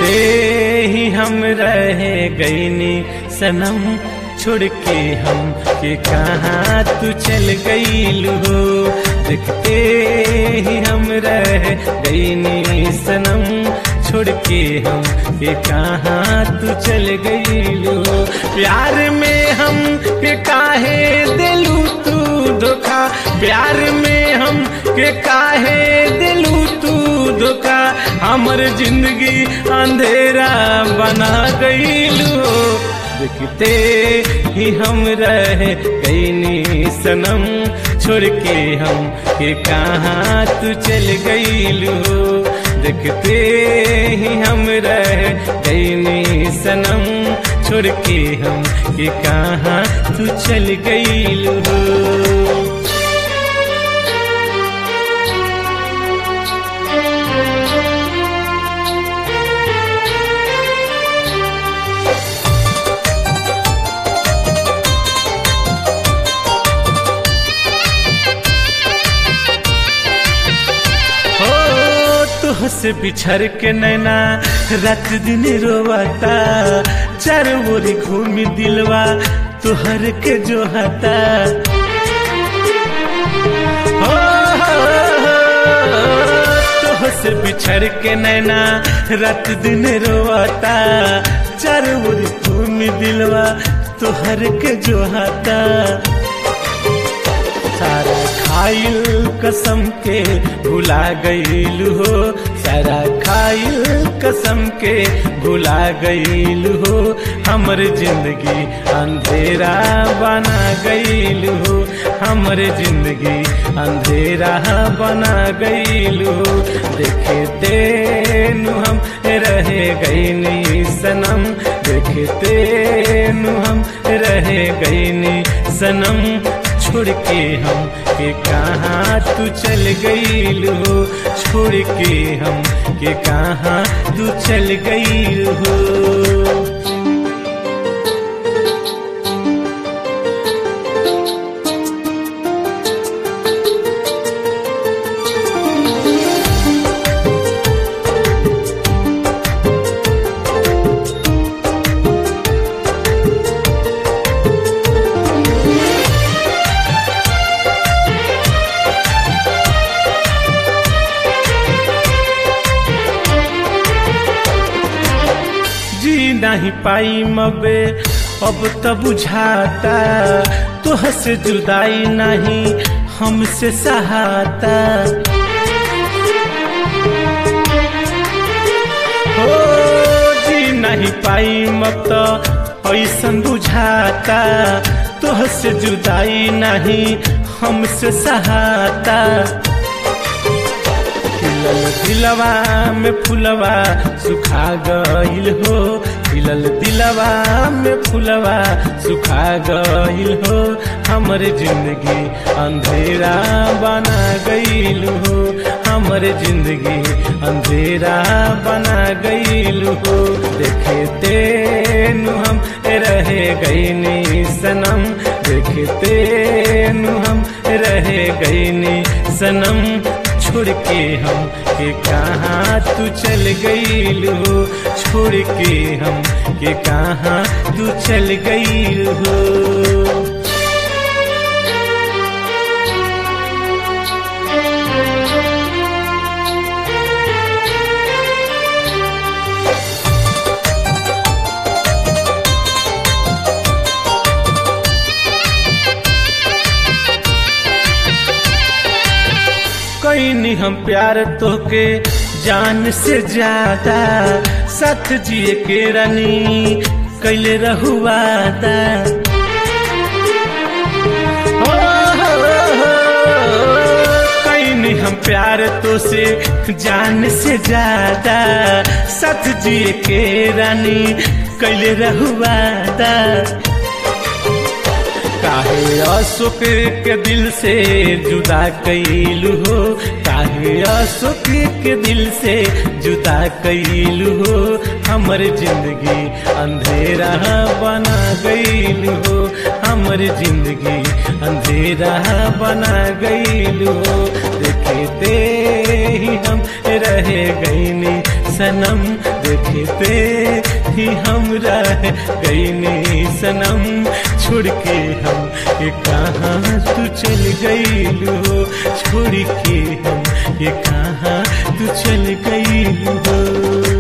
देखते ही हम रह गईनी सनम छोड़ के हम के कहाँ तू चल गई हो देखते ही हम रह गईनी सनम छोड़ के हम के कहाँ तू चल गई हो प्यार में हम के काहे दिलू तू धोखा प्यार में हम के काहे दिलू तू धोखा हमर जिंदगी अंधेरा बना गईलू देखते ही हम रह गईनी सनम छोड़ के हम के कहाँ तू चल गईलू देखते ही हम रह गईनी सनम छोड़ के हम के कहाँ तू चल गईलू से बिछड़ के नैना रात दिन रोवाता चार ओरी घूमी दिलवा तुहर के जो हता हो से बिछड़ के नैना रात दिन रोवाता चार ओरी घूमी दिलवा तुहर के जो हता सारा खाइल कसम के भुला गईल हो सारा खाइल कसम के भुला गईल हो हमर जिंदगी अंधेरा बना गईल हो हमर जिंदगी अंधेरा बना गईल हो देखते नु हम रहे गईनी सनम देखते नु हम रहे गईनी सनम छोड़ के हम के कहाँ तू चल गई हो छोड़ के हम के कहाँ तू चल गई हो नहीं पाई मबे अब तो बुझाता तोह से जुदाई नहीं हमसे सहाता हो जी नहीं पाई मब तो ऐसन बुझाता तोह से जुदाई नहीं हमसे सहाता खिलल दिलवा में फुलवा सुखा गईल हो खिलल दिलवा में फुलवा सुखा गईल हो हमर जिंदगी अंधेरा बना गईल हो हमर जिंदगी अंधेरा बना गईल हो देखते नु हम रहे गईनी सनम देखते नु हम रहे गईनी सनम छोड़ के हम के कहाँ तू चल गई हो छोड़ के हम के कहाँ तू चल गई हो कैनी हम प्यार तो के जान से ज्यादा साथ जिए के रानी कैले रहुआदा कैनी हम प्यार तो से जान से ज्यादा साथ जिए के रानी कैले रहुआदा काहे अशोक के दिल से जुदा कैलू हो काहे अशोक के दिल से जुदा कैलू हो हमर जिंदगी अंधेरा बना गईलू हो हमर जिंदगी अंधेरा बना गईलू हो देखते ही हम रह गईनी सनम देखते ही हम रह गईनी सनम छोड़ के हम ये कहाँ तू चल गईलू छोड़ के हम ये कहाँ तू चल गईलू